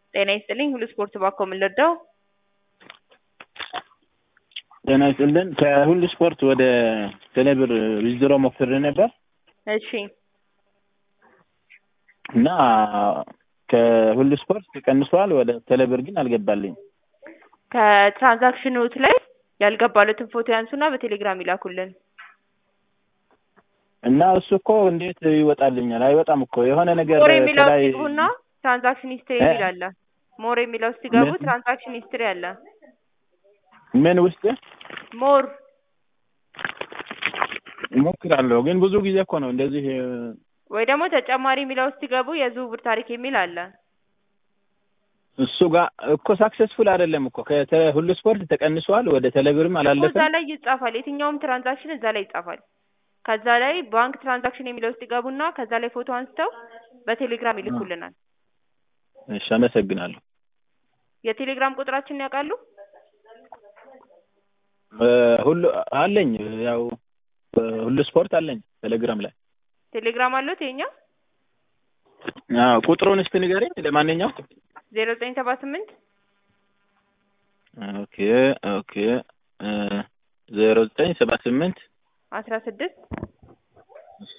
ጤና ይስጥልኝ ሁሉ ስፖርት ባኮ ምን ልርዳው? ጤና ይስጥልን ከሁሉ ስፖርት ወደ ቴሌብር ዊዝድሮ ሞክሬ ነበር እሺ እና ከሁሉ ስፖርት ተቀንሷል። ወደ ቴሌብር ግን አልገባልኝ። ከትራንዛክሽኖት ላይ ያልገባሉትን ፎቶ ያንሱና በቴሌግራም ይላኩልን። እና እሱ እኮ እንዴት ይወጣልኛል? አይወጣም እኮ የሆነ ነገር ሞር የሚለው ከላይ ሲግቡና ትራንዛክሽን ሂስትሪ እ? የሚል አለ። ሞር የሚለው ሲገቡ ምን? ትራንዛክሽን ሂስትሪ አለ። ምን ውስጥ ሞር እሞክራለሁ፣ ግን ብዙ ጊዜ እኮ ነው እንደዚህ ወይ ደግሞ ተጨማሪ የሚለው ሲገቡ የዝውውር ታሪክ የሚል አለ። እሱ ጋር እኮ ሳክሰስፉል አይደለም እኮ ከሁሉ ስፖርት ተቀንሷል። ወደ ቴሌብርም እኮ እዛ አላለፈም። ላይ ይጻፋል። የትኛውም ትራንዛክሽን እዛ ላይ ይጻፋል። ከዛ ላይ ባንክ ትራንዛክሽን የሚለው ውስጥ ይገቡና ከዛ ላይ ፎቶ አንስተው በቴሌግራም ይልኩልናል። እሺ፣ አመሰግናለሁ። የቴሌግራም ቁጥራችንን ያውቃሉ? እ፣ ሁሉ አለኝ፣ ያው ሁሉ ስፖርት አለኝ ቴሌግራም ላይ። ቴሌግራም አሉት የኛ አዎ፣ ቁጥሩን እስቲ ንገረኝ። ለማንኛውም ዜሮ ዘጠኝ ሰባ ስምንት ኦኬ ኦኬ ዜሮ ዘጠኝ ሰባ ስምንት አስራ ስድስት እሺ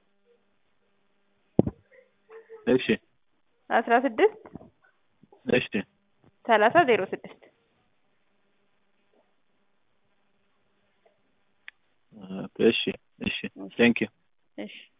እሺ አስራ ስድስት እሺ ሰላሳ ዜሮ ስድስት እሺ እሺ ቴንክ ዩ እሺ